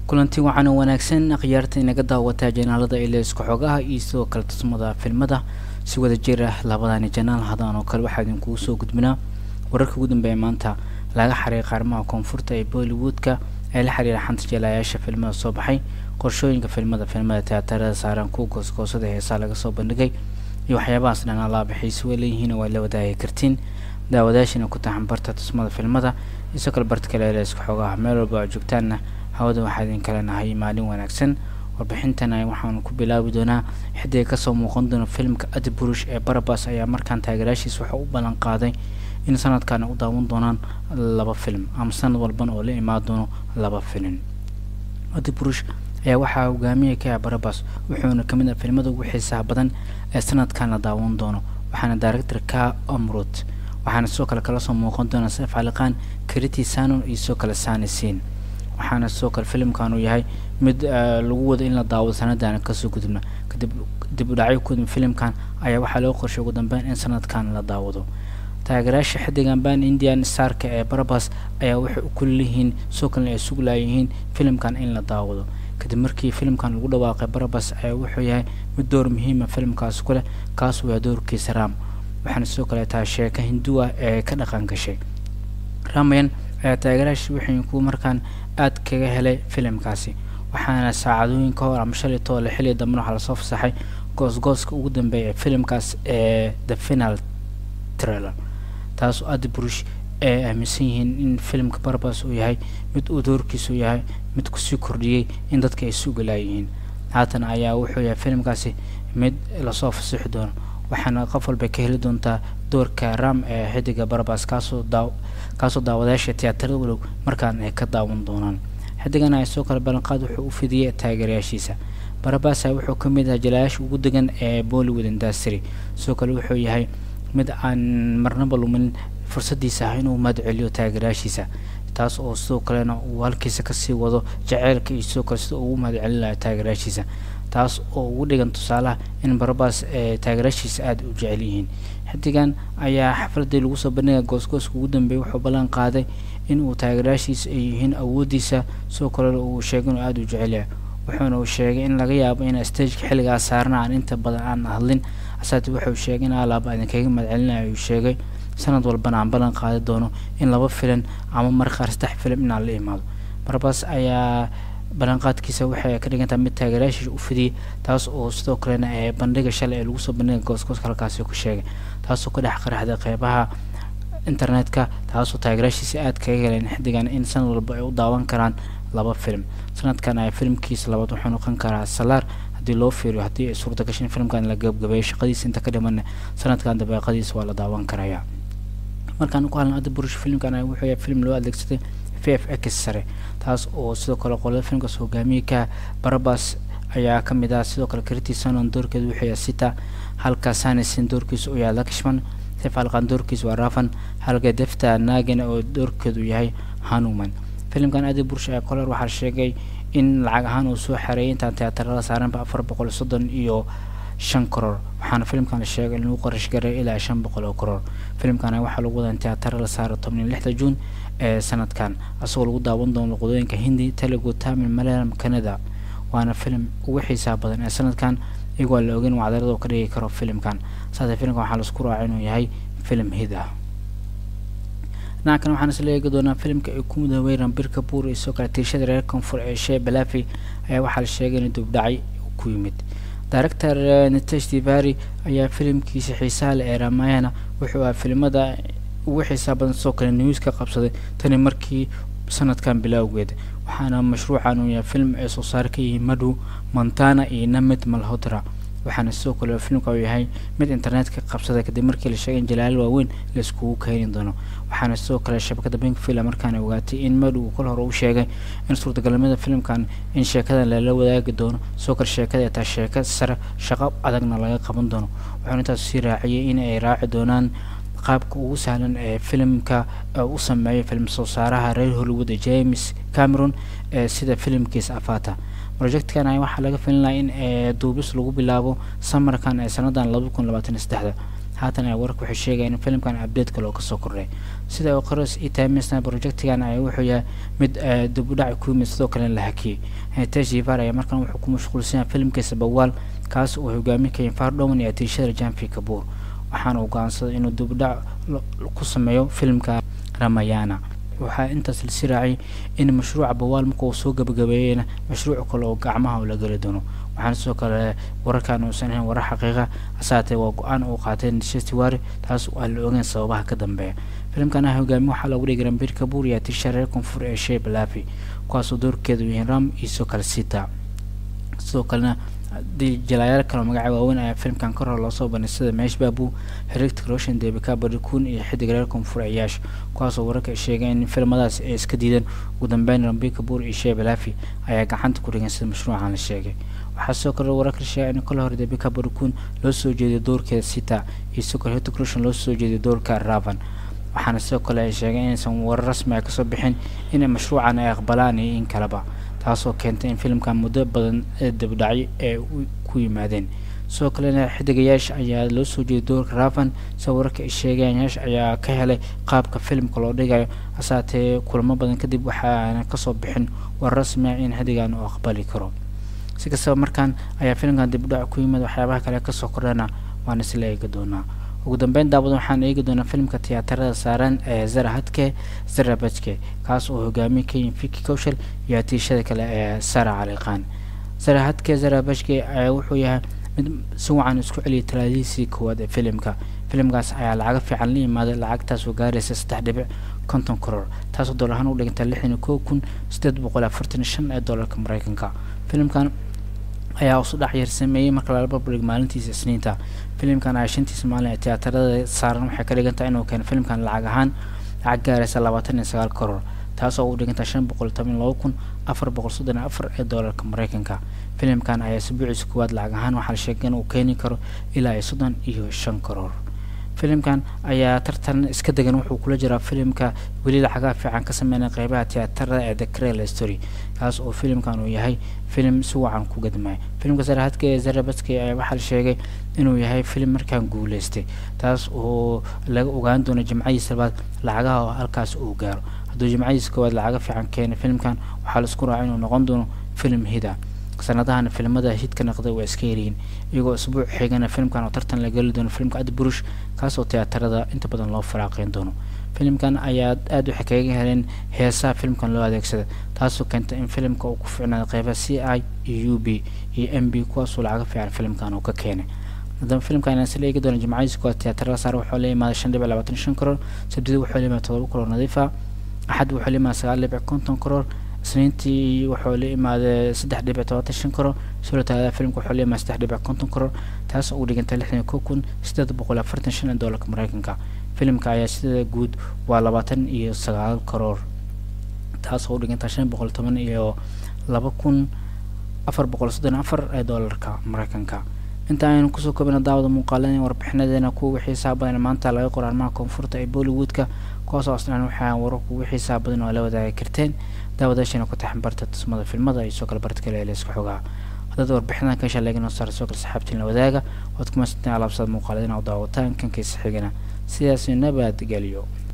kulanti waxaana wanaagsan akhyaarta inaga daawataa janaalada ileysku xogaha iyo sidoo kale tusmada filmada si wada jir ah labadani janaal hadaan oo kale waxaa idinkugu soo gudbinaa wararka ugu dambeeya maanta laga xariiray qaarmaha koonfurta ee bollywoodka ee la xiriira xanta jeelayaasha filmada soo baxay qorshooyinka filmada filmada tiyaatarada saaran kuwa goosgoosada heesaa laga soo bandhigay iyo waxyaabahaas dhan alaaba xiise way leeyihiin waa la wadaagi kartiin daawadaashina ku taxan barta tusmada filmada isoo kale barta kale ileysku xogaha meel walba oo joogtaanna hawada waxaa idin kale nahay maalin wanaagsan warbixintana waxaanu ku bilaabi doonaa xidiga kasoo muuqan doona filimka adi burush ee barabas ayaa markaan taageeraashiis waxaa u ballan qaaday in sanadkan u daawan doonaan laba film ama sanad walban oo la imaan doono laba filim adi burush ayaa waxaa hogaamiya ka ah barabas wuxuuna kamid ah filmada ugu xiisaha badan ee sanadkan la daawan doono waxaana director ka amrut waxaana sidoo kale kala soo muuqan doona sef caliqaan kriti sanon iyo sidoo kale sanisin waxaana sidoo kale filimkan uu yahay mid lagu wado in la daawado sanadana kasoo gudubna kadib dib u dhacyo kudub filimkan ayaa waxaa loo qorshay ugu dambeyn in sanadkan la daawado taageerayaasha xidigan ban indian starka ee barabas ayaa waxay u kulliyihiin sidoo kalena ay suglaayihiin filimkan in la daawado kadib markii filimkan lagu dhawaaqay barabas ayaa wuxuu yahay mid door muhiima filimkaas ku leh kaasuu yahay doorkiisa ram waxaana sidoo kale tahay sheeka hinduwa ee ka dhaqan gashay ramayan ayaa taageerayaasha waxay kuwa markaan aad kaga helay filimkaasi waxaana saacadooyin ka hor ama shalay toole xilli dambena waxaa lasoo fasaxay goosgooska ugu dambeeya ee filimkaas ee the final trailer taas oo adi burush ay aaminsan yihiin in filimka barbas uu yahay mid uu doorkiisu yahay mid kusii kordhiyey in dadka ay sugalaayihiin haatan ayaa wuxuu yahay filimkaasi mid lasoo fasixi doono waxaana qof walba ka heli doontaa doorka ram ee xidiga barbas kaasoo daa kaasoo daawadayaasha tiyaatarada walow markaan ay ka daawan doonaan xidigan ay soo kale ballanqaad wuxuu u fidiyey taageerayaashiisa barabasa wuxuu ka mid ahaa jalayaasha ugu degan ee bollywood industry sidoo kale wuxuu yahay mid aan marnaba lumin fursadiisa ah inuu mahad celiyo taageerayaashiisa taas oo sidoo kalena uu halkiisa kasii wado jaceylka iyo sidoo kale sida ugu mahad celin laha taageerayaashiisa taas oo ugu dhigan tusaalaha in barabas ee taageerayaashiisa aada u jecel yihiin xidigan ayaa xafladii lagu soo bandhiga goosgooska ugu dambeeyay wuxuu ballan qaaday in uu taageerayaashiisa ay yihiin awoodiisa sidoo kalena uu sheegay inuu aada u jecel yahay wuxuuna uu sheegay in laga yaabo in stageka xilligaas saarna aan inta badan aan hadlin asaati wuxuu sheegay in alaaba idinkaga mahadcelinayo uu sheegay sanad walbana aan ballan qaadi doono in laba filan ama markaar saddex filim inaan la imaado barbas ayaa ballanqaadkiisa waxay ka dhigantaha mid taageerayaashiisa u fidiyey taas oo sidoo kalena ee bandhiga shalay ee lagu soo bandhiga goosgooska halkaasi ku sheegay taasoo ka dhex qaraxday qeybaha internetka taasoo taageerayaashiisa aada kaga heleen xidigan in sanad walba ay u daawan karaan laba film sanadkan ay filimkiisa labaad wuxuu noqon karaa salaar haddii loo fiiriyo haddii ay suurta gasho in filimkan la gabgabeeyo shaqadiisa inta ka dhimanna sanadkan dabeeqadiisa waa la daawan karaya markaan ku hadlan adda burush filimkan wuxuu yahay film loo adeegsaday v f x sare taas oo sidoo kale qolada filimkaas hogaamiye ka barabas ayaa ka mid ah sidoo kale kriti sanon doorkeedu wuxuu yahay sita halka sanisin doorkiisa uu yahay lakshman sefalqan doorkiisa waa rafan halka defta nagan oo doorkeedu yahay hanuman filimkan adi burush ee koler waxaa sheegay in lacag ahaan uu soo xareeyay intaan tiyaatarada saaranba afar boqol soddon iyo shan koror waxaana filimkan la sheegay inuu qarash garay ilaa shan boqol oo koror filimkan waxaa lagu wadaa in tiyaatara la saaro toban iyo lixda juun ee sanadkan asagoo lagu daawan doono luqadooyinka hindi telugu tamil malayalam canada waana filim ugu xiisaha badan ee sanadkan iyagoo la ogeyn wacdarada oo ka dhigi karo filimkan saase filimkan waxaa laisku raacay inuu yahay filim hid ah dhinaca kan waxaan isla eegi doonaa filimka ay ku mudoobay rambir kabuur iyo sidoo kale tiirshada reer koonfur ee shee balafi ayaa waxaa la sheegay in dubdhacay ku yimid director nitesh tivari ayaa filimkiisa xiisaha leh ee ramayana wuxuu ahaa filimada ugu xiisaha badan sidoo kale news ka qabsaday tani markii sanadkan bilowgeeda waxaana mashruucan uu yahay film ay soo saar ka yihiin madhu montana iyo namid malhodra waxaana sidoo kale filimka uu yahay mid internetka qabsaday kadib markii la sheegay in jalaalo waaweyn la iskugu keeni doono waxaana sidoo kale shabakada bankvilla markaana ogaatay in madhu uu kol hore u sheegay in suurtagalnimada filimkan in sheekadan lala wadaagi doono sidoo kale sheekada ay tahay sheeka sare shaqo adagna laga qaban doono wuxuuna intaas sii raaciyay in ay raaci doonaan qaabka ugu sahlan ee filimka u sameeyay film soo saaraha reer hollywood ee james cameron ee sida filimkiisa afata projectkan ay waxaa laga filinaya in duubis lagu bilaabo samarkan ee sanadan laba kun labaatan iyo saddexda haatan ay wararka waxay sheegayaan in filimkan update kale oo kasoo kordhay sida oo qoros i timesna projectigan ayaa wuxuu yahay mid dib u dhac ku yimid sidoo kalena la hakiyey teshivar ayaa markan wuxuu ku mashquulsan yahay filimkiisa bawaal kaas uu hogaamin kaya fardhowan iyo atiishada janfi kabuur waxaana uu go'aansaday inuu dib u dhac ku sameeyo filimka ramayana waxaa intaas lasi raacay in mashruuca bawaal marka uu soo gabagabeeyeyna mashruuc kale oo gacmaha la geli doono waxaana sidoo kale wararkan uusan ahayn warar xaqiiqa hasaatee waa go-aan uu qaatay nishestiwari taas aan la ogeyn sababaha ka dambeeya filimkan ah hogaami waxaa lagu dhigi rambir kabuur iyo atisha reer koonfur ee shee balaafi kuwaasoo doorkeedu yihiin ram iyo sidoo kale sita sidoo kalena jalaayaal kale magaca waaweyn ayaa filimkan kor hor loosoo bandhig sida meesh baabu herictic roshan debika barikun iyo xidig reer koonfur ciyaash kuwaasoo wararka ay sheegeen in filimadaas ay iska diideen ugu dambeyn rambi kabuur iyo shee balaafi ayaa gacanta ku dhigan sida mashruucan la sheegay waxaa sidoo kale wararka sheegay in kol hore debika barikun loo soo jeediyo doorkeeda sita iyo sidoo kale herictic roshan loo soo jeediyo doorka ravan waxaana sidoo kale ay sheegeen inaysan warar rasmi ay kasoo bixin in mashruucan ay aqbalaan iyo in kaleba taasoo keentay in filimkan muddo badan ee dabdhacyo ee ku yimaadeen sidoo kalena xidigayaasha ayaa loo soo jeeday doorka ravan sida wararka ay sheegayaan yaash ayaa ka helay qaabka filimka loo dhigayo hasaatee kulamo badan kadib waxaana kasoo bixin war rasmi ah in xidigan uu aqbali karo si kastaba markaan ayaa filimkan dibdhac ku yimid waxyaabaha kale kasoo kordhana waan isla eegi doonaa ugu dambeyn daawadan waxaan eegi doonaa filimka tiyaatarada saaran ee zara hadke zara bajke kaas oo hogaamiye ka yihin fiki kowshal iyo atiishada kale ee sara caliqaan zara hadke zara bajke ayaa wuxuu yahay mid si wacan isku celiyay talaadiisii koowaad ee filimka filimkaas ayaa lacaga fiican la yimaaday lacagtaas oo gaaraysa saddex dhibic konton koror taasoo dolar ahaan u dhiganta lixdan iyo kow kun sideed boqol afartan iyo shan ee doolarka mareykanka filimkan ayaa usu dhac yar sameeyey marka lala barbardhig maalintiisa isniinta filimkan ayaa shantiisa maalin ee tiyaatarada saaran waxay ka dhigantahay inuu keeno filimkan lacag ahaan lacag gaaraysa labaatan iyo sagaal koror taasoo u dhiganta shan boqol toban laba kun afar boqol soddon iyo afar ee doolarka mareykanka filimkan ayaa isbuuciisa koowaad lacag ahaan waxaa la sheegay inuu keeni karo ilaa iyo soddon iyo shan koror filimkan ayaa tartan iska degan wuxuu kula jiraa filimka weli lacagaa fiican ka sameynaya qeybaha tiyaatarada ee the crel story kaas oo filimkan uu yahay filim si wacan ku gadmaya filimka sarahadka ee zarabaski ayaa waxaa la sheegay inuu yahay filim markaan guuleystay taas oo laga ogaan doono jimcadiisa labaad lacagaha oo halkaas uu gaaro hadduu jimcadiisa koowaad lacaga fiican keenay filimkan waxaa laisku raacay inuu noqon doono filim hida sanadahan filimada hidka naqday waa iska yaryihiin iyagoo isbuuc xigana filimkan oo tartan la geli doono filimka ad burush kaasoo tiyaatarada inta badan loo faraaqeyn doono filimkan ayaa aada waxay kaga heleen heesaha filimkan loo adeegsada taasoo keentay in filimka uu ku ficnaado qeybaha c i iyo u b iyo m b kuwaasoo lacaga fiican filimkan uu ka keenay haddaba filimkan ayaan isla eegi doona jimcadiisa koowaad tiyaatarada saar wuxuu la yimaaday shan dhibic labaatan shan koror sabdida wuxuu la yimaaday todoba koror nadiifa axad wuxuu la yimaaday sagaal dhibic konton koror isniintii wuxuu la imaaday saddex dhibic todobaatan shan koror soo talaada filimka wuxuu la imaaday saddex dhibic konton koror taas oo u dhigantay lixdan iyo kow kun sideed boqol afartan shan ee doolarka mareykanka filimka ayaa sida guud waa labaatan iyo sagaal koror taas oo u dhigantay shan boqol toban iyo laba kun afar boqol soddon afar ee doolarka mareykanka inta aynu kusoo koobina daawada muuqaaladan warbixinadeena kuwa xiisaha badan maanta laga qoro arrimaha koonfurta ee bollywoodka kuwaasoo aslan waxaa wararku ugu xiisaha badan oo la wadaagi karteen daawadaashana ku taxan barta tusmada filmada iyo soo kale barta kale ee layska xogaa haddaad warbixinadan ka shaleegin oo saara soo kale saxaabtiin la wadaaga waad kuma santeen alaabsada muuqaaladina u daawataan kankiisa xigana sidaasi nabadgelyo